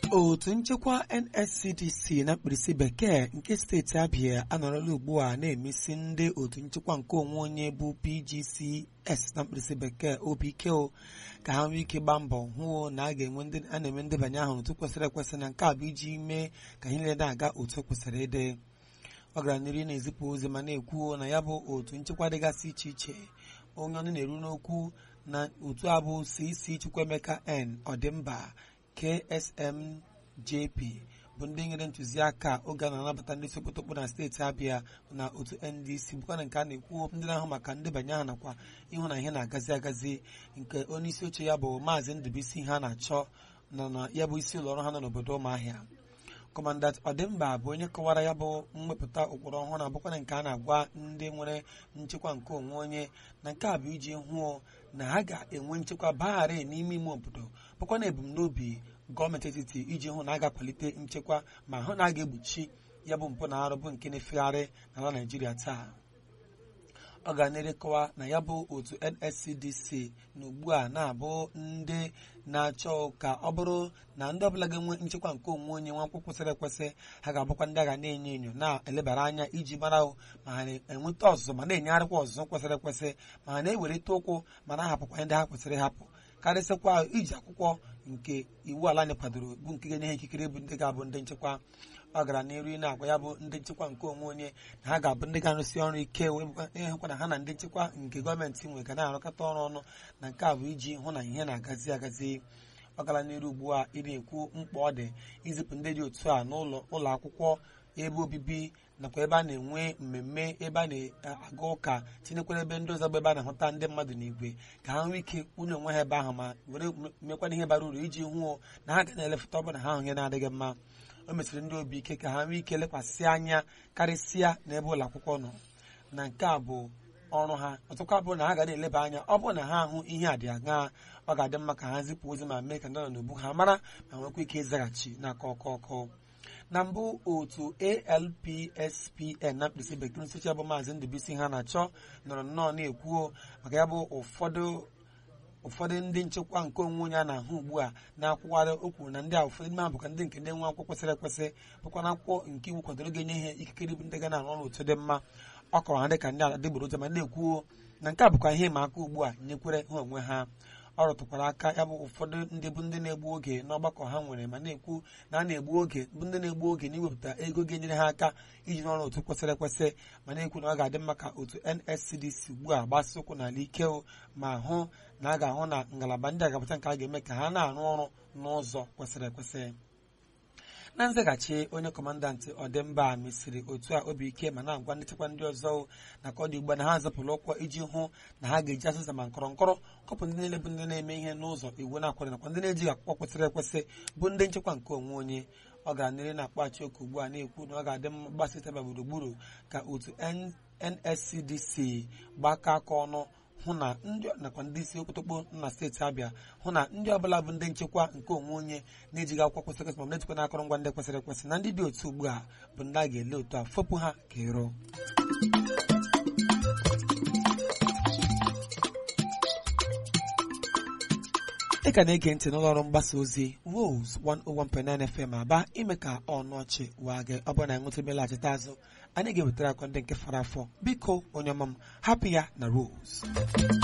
otu nchekwa nscdc na mkpirisi bekee nke steeti abịa anọrọla ugbu a na-emesi ndị otu nchekwa nke onwe onye bụ pgcs na mkpirisi bekee obko ka ha nwee ike gbaa mbọ hụ na a ga-enwe ndị a na-eme ndebanye ahụ otu kwesịrị ekwesị na nke a bụ iji mee ka ihe niile na-aga otu kwesịrị ịdị ọ gara n'ihu na-ezipụ ozi ma na-ekwu na ya bụ otu nchekwa dịgasị iche iche onye ọnụ na-eru n'okwu na otu a bụ cc chukwuemeka n ọdịmba ksmjp bụ ndị nyere ntụziaka oge a na-anabata ndị sokotokpo na steeti abịa na otu ndc bụkwa na nke a na-ekwu ndị na-ahụ maka ndebanye aha nakwa ịhụ na ihe na-agazi agazi nke onye isi oche ya bụ maazị ndụbụisi ha na-achọ nọ na ya bụ isi ụlọ ọrụ ha nọ n'obodo ụmụahịa kọmandat ọdịmba bụ onye kọwara ya bụ mwepụta ụkpụrụ ọhụrụ abụkwa na nke a na-agwa ndị nwere nchekwa nke onwe onye na nke a bụ iji hụo na ha ga-enwe nchekwa bagharị n'ime ime obodo bụkwa na ebumnobi gọọmenti etiti iji hụ na a ga-akwalite nchekwa ma hụ na a ga-egbochi ya bụ mpụ na arụ bụ nke na-efegharị n'ala naijiria taa ọ ga na-erekọwa na ya bụ otu nscdc na ugbu a na-abụ ndị na-achọ ka ọ bụrụ na ndị ọbụla ga-enwe nchekwa nke onwe onye nwa akwụkwọ kwesịrị ekwesị ha ga-abụkwa ndị a ga na-enyo enyo na-elebara anya iji mara ma ha na-enweta ọzụzụ ma na-enyegharịkwa ọzụzụ kwesịrị ekwesị ma ha na-ewerite ụkwụ ma na-ahapụkwa ndị ha kwesịrị ịhapụ karịsịkwa iji akwụkwọ nke iwu ala anyị kwadoro bụ nke ga-enye ha ikikere bụ ndị ga-abụ ndị nchekwa ọ gara n'iru na-agwa ya bụ ndị nchekwa nke onwe onye na ha ga-abụ ndị ga-arụsi ọrụ ike wee ịhụkwa na ha na ndị nchekwa nke gọọmenti nwe ga na-arụkọta ọrụ ọnụ na nke a bụ iji hụ na ihe na-agazi agazi ọ gara n'iru ugbu a ị na-ekwu mkpa ọ dị izipụ ndị dị otu a n'ụlọ ụlọ akwụkwọ ebe obibi nakwa ebe a na-enwe mmemme ebe a na-aga ụka tinyekwara ebe ndị ọzọ bụ ebe a na-ahụta ndị mmadụ n'igwe ka ha nwee ike kwunye onwe ha ebe ahụ ma were mekwana ihe bara uru iji hụo na ha ga na-elefụta ọbụla ha ahụ ihe na-adịghị mma o mesịrị ndị obi ike ka ha nwee ike lekwasị anya karịsịa n'ebe ụlọ akwụkwọ nọ na nke a bụ ọrụ ha ọtụkwa bụ na ha ga na-eleba anya ọ bụrụ na ha ahụ ihe a dị aṅaa ọ ga-adị mma ka ha zipụ ozi ma mee ka ndị nọ n'ubu ha mara ma nwekwa ike ịzaghachi n'aka ọkụ ọkụ na mbụ otu alpspn na mkpirisi bekee nsochi bụ maazị ndụbisi ha na-achọ nọrọ nnọọ na-ekwuo maka ya bụ ụfọdụ ụfọdụ ndị nchekwa nke onwe onye a na-ahụ ugbu a na-akwụgharị okwu na ndị a ụfọdụ n'ime ha bụkwa ndị nke na-enwe akwụkwọ kwesịrị ekwesị bụkwa na akwụkwọ nke iwu kwadoro ga-enye ihe ikikere bụ ndị ga na-arụ ọrụ otu dị mma ọ kọrọ ha dịka ndị adịgboroja ma na-ekwuo na nke a bụkwa ihe ịma aka ugbu a nyekwere ha onwe ha ọ rụtụkwara aka ya bụ ụfọdụ ndị bụ ndị na-egbu oge n'ọgbakọ ha nwere ma na-ekwu na a na-egbu oge bụ ndị na-egbu oge na iwepụta ego ga-enyere ha aka iji n'ọrụ otu kwesịrị ekwesị ma na-ekwu na ọ ga-adị mma ka otu NSCDC ugbu a gbasi ụkwụ n'ala ike ma hụ na a ga-ahụ na ngalaba ndị agapụta nke a ga-eme ka ha na-arụ ọrụ n'ụzọ kwesịrị ekwesị na nzaghachi onye kọmandantị ọdịmba mesiri otu a obi ike ma na-agwa ndị nchekwa ndị ọzọ na ka ọ dị ugbu a na ha zapụrụ ụkwụ iji hụ na ha ga-eji asụsa ma nkọrọ nkọrọ kọpụ ndị niile bụ ndị na-eme ihe n'ụzọ iwu na-akwado nakwa ndị na-ejighị akwụkwọ kwesịrị ekwesị bụ ndị nchekwa nke onwe onye ọ gara n'ihu na-akpachi oku ugbu a na-ekwu na ọ ga-adị mma gbasịtaba gburugburu ka otu NSCDC gbakọ aka ọnụ hụ na ndị nakwa ndị isi okpotokpo na steeti abịa hụ na ndị ọbụla bụ ndị nchekwa nke onwe onye na-ejighị akwụkwọ kwesịrị ekwesị ma na-ejikwa n'akụrụngwa ndị kwesịrị ekwesị na ndị dị otu ugbu a bụ ndị a ga-ele otu a fopụ ha ka ero ị ka na-ege ntị n'ụlọ ọrụ mgbasa ozi Rose 101.9 FM aba ime ka ọnụ ọchị waa gị ọ bụrụ na ịṅụtụbelaghachite azụ anyị ga-ewetara akọ ndị nke fara afọ biko onye ọma m hapụ ya na Rose